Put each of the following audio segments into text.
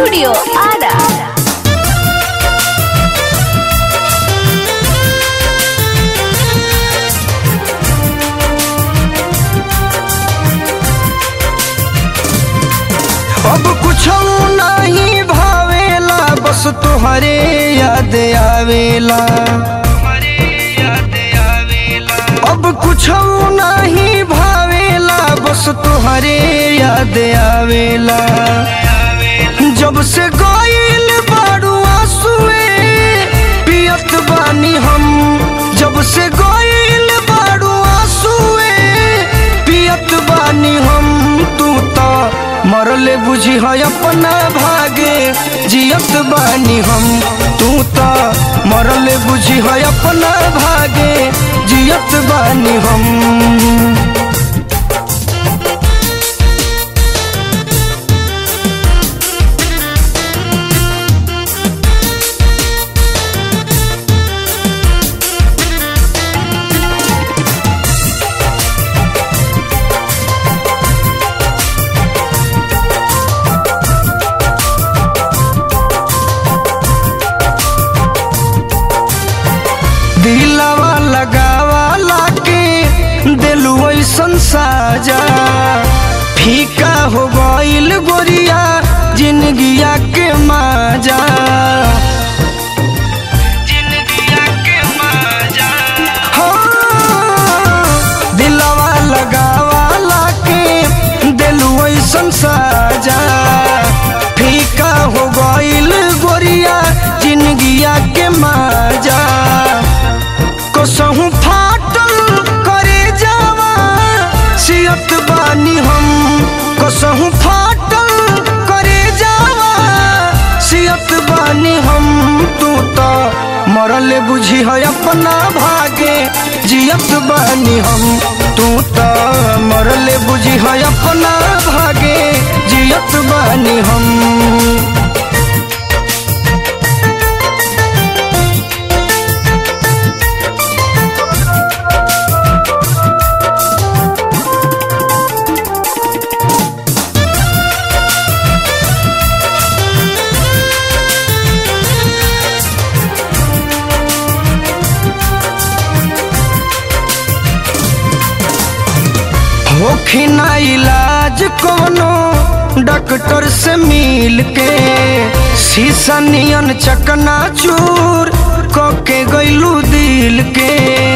Studio Ara. अब कुछ नहीं भावेला बस तुहरे याद आवेला अब कुछ नहीं भावेला बस तुहरे याद आवेला जब से गईल बारू आंसुए पियत बानी हम जब से गईल बारू आंसुए पियत बानी हम तू तो मरले बुझी है अपना भागे जियत बानी हम तू तो मरले बुझी है अपना भागे जियत बानी हम दिलवा लगावा लाके दिलु ऐसन साजा फीका हो गईल गोरिया जिंदगिया के माजा हाँ, दिलवा लगावा लाके दिलु ऐसन साजा फीका हो गईल गोरिया जिंदगिया के माजा कसहु फाटल करे जावा सियत बानी हम कसहु फाटल करे जावा सियत बानी हम तू तो मरल बुझी है अपना भागे जियत बानी हम तू तो मरल बुझी है अपना भागे जियत बानी हम होखी ना इलाज कोनो डॉक्टर से मिल के शीशा नियन चकना चूर के गैलू दिल के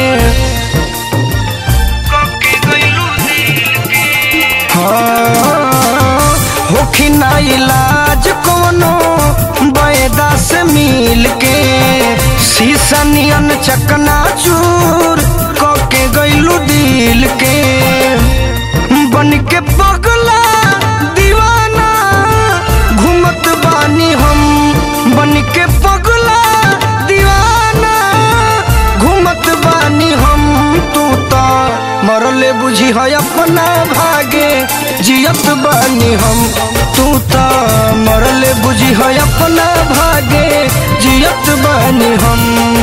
हाँ, होखी ना इलाज कोनो बैदा से मिल के शीशा नियन चकना चूर के गैलू दिल के बन के पगला दीवाना घूमत बानी हम बन के पगला दीवाना घूमत बानी हम तू तो मरले बुझी है अपना भागे जियत बानी हम तू तो मरले बुझी है अपना भागे जियत बानी हम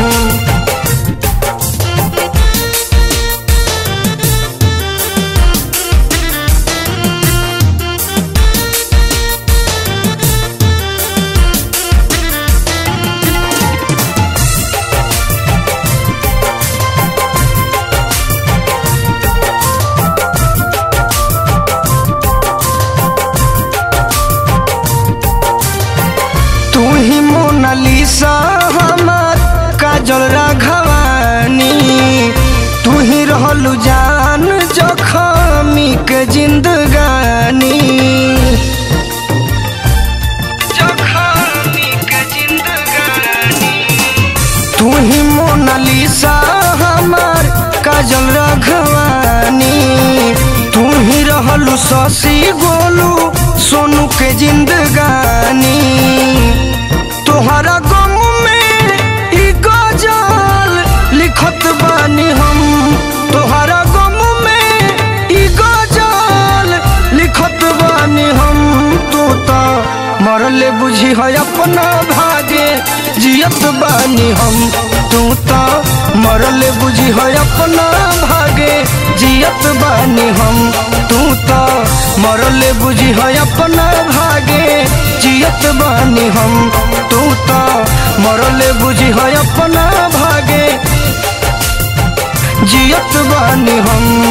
तू ही मोनालिसा हमार काजल राघवानी तू ही रहलू जान जखमी के जिंदगानी तू ही मोनालिसा हमार काजल राघवानी तू ही रहलू शशि गोलू सोनू के जिंदगानी तोहरा गम में ई गजल लिखत बानी हम तोहरा गम में ई गजल लिखत बानी हम तू तो मरले बुझी है अपना भागे जियत बानी हम तू तो मरले बुझी है अपना भागे जियत बानी हम तू तो मरले बुझी है अपना भागे जियत बानी हम तू तो मरले बुझी है अपना भागे जियत बानी हम